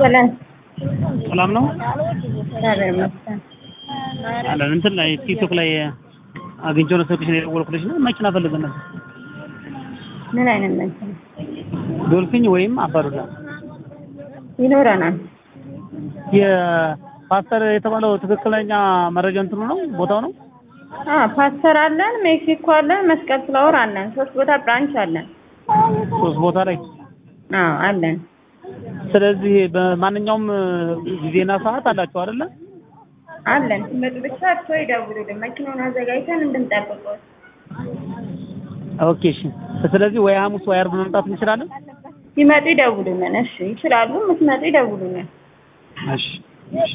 ሰላም ሰላም ነው እግዚአብሔር ይመስገን። አለን እንትን ላይ ቲክቶክ ላይ አግኝቼው ነው ስልክሽን የደወልኩልሽ ነው መኪና ፈልገን ነበር ምን አይነት መኪና ዶልፊን ወይም አባዱላ ይኖረናል? የፓስተር የተባለው ትክክለኛ መረጃ እንትኑ ነው ቦታው ነው አ ፓስተር አለን፣ ሜክሲኮ አለን፣ መስቀል ፍላወር አለን። ሶስት ቦታ ብራንች አለን። ሶስት ቦታ ላይ አዎ አለን። ስለዚህ በማንኛውም ጊዜና ሰዓት አላችሁ አይደለ አለን ሲመጡ ብቻ እርሶ ይደውሉልን መኪናውን አዘጋጅተን እንድንጠብቀው። ኦኬ እሺ ስለዚህ ወይ ሐሙስ ወይ ዓርብ መምጣት እንችላለን ሲመጡ ይደውሉልን። እሺ ይችላሉ። የምትመጡ ይደውሉልን። እሺ እሺ